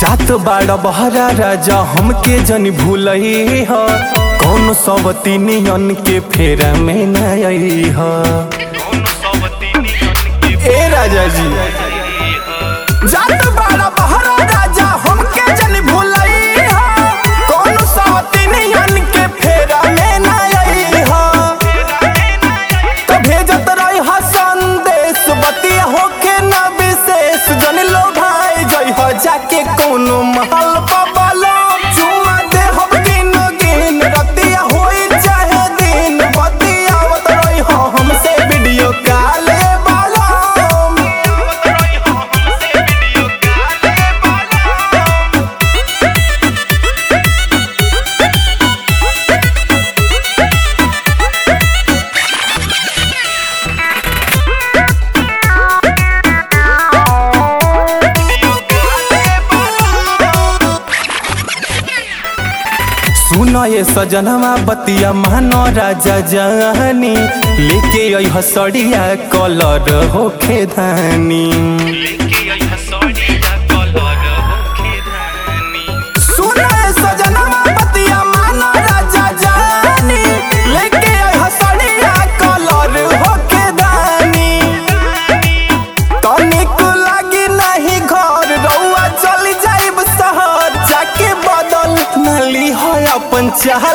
जात बाड़ा बहरा राजा हमके जन भूलई ह कौन सब तीनियन के फेरा में न आई ह ए राजा जी जात बाड़ा बहरा राजा हमके जन भूलई ह कौन सब तीनियन के फेरा में न आई ह तो भेजत रही हा संदेश बतिया होके न विशेष जन लो भाई जई हो जाके कोनो महल पबलो चुमा दे हम गिन गिन रतिया होई चाहे दिन बतियावत रही हो हमसे वीडियो कॉल बालो सुनो ये सजनवा बतिया मानो राजा जानी लेके आई हसड़िया कलर होखे धानी सुनो ये सजनवा बतिया मानो राजा जानी लेके आई हसड़िया कलर होखे धानी तनिक लागी नहीं घर रउआ चली जाइब शहर जाके बदल नली हो अपन चाह